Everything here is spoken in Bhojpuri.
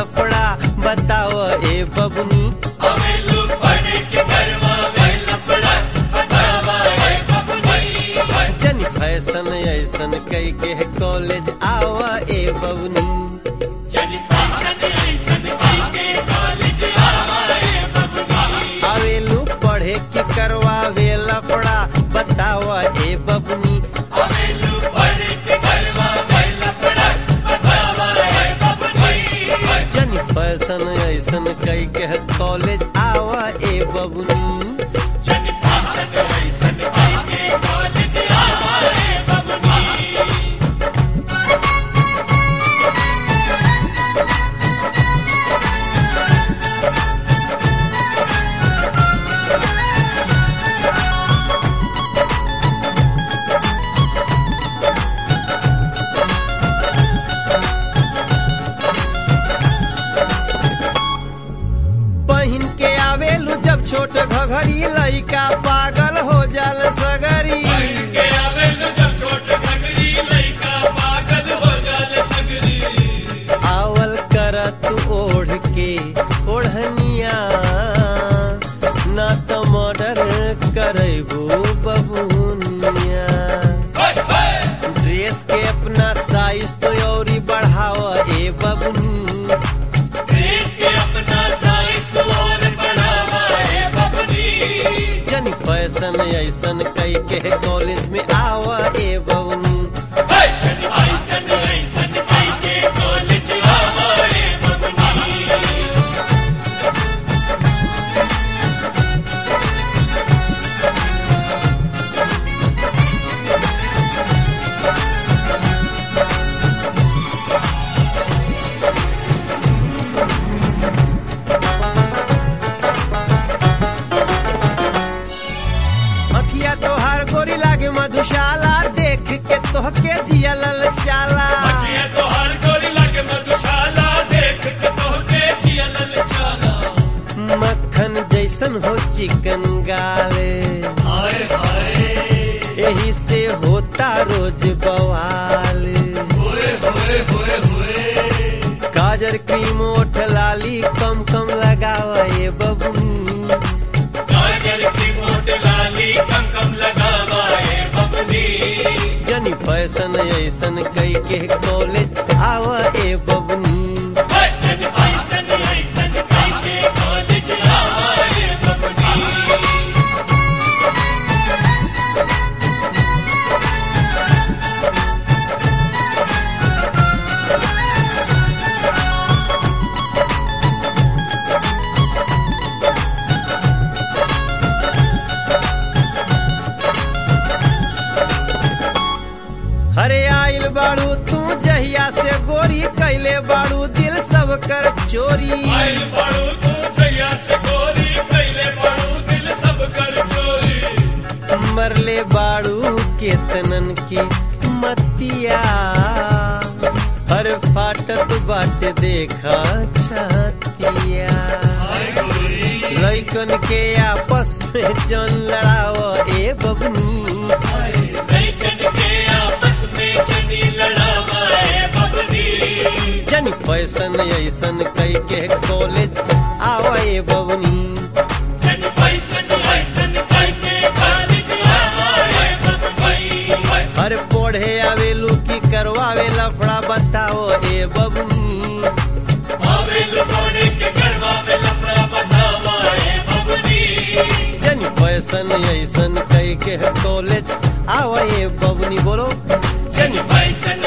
लफड़ा बताओ ए बबनी जन फैशन ऐसन कई के कॉलेज आवा ए बबनी आवेलू पढ़े के करवावे लफड़ा बतावा ए बबनी जन फैशन ऐसन कई के कॉलेज आवा ए बबनी पहिन के आवेलू जब छोट घघरी लइका पागल हो जाल सगरी आवल कर तू ओढ़ के ओढ़निया ना तो मर्डर करबू बबुनिया ड्रेस के अपना साइज तो औरी बढ़ाव ए बबुनी जन फैशन ऐसन कई के कॉलेज में आवा ए बबुनी अखिया तोहार गोरी लागे मधुशाला देख के तोहके जिया लल चाला मक्खन जैसन हो चिकन गाले यही से होता रोज बवाल काजर क्रीम ओठ लाली कम कम लगावा ये बबनी जनी फैशन ऐसन कई के कॉलेज आवा ए बबनी हरे आइल बाड़ू तू जहिया से गोरी कैले बाड़ू दिल सब कर चोरी मरले बाड़ू केतनन की मतिया हर फाटत बाट देखा छतिया लैकन के आपस में जन लड़ाव ए बबनी जन फैशन ऐसन कई के कॉलेज आवा ए बबनी हर पढ़े आवेलू की करवावे लफड़ा बताओ ए बबनी जन फैशन ऐसन कई के कॉलेज आवा ए बबनी बोलो Jenny Bison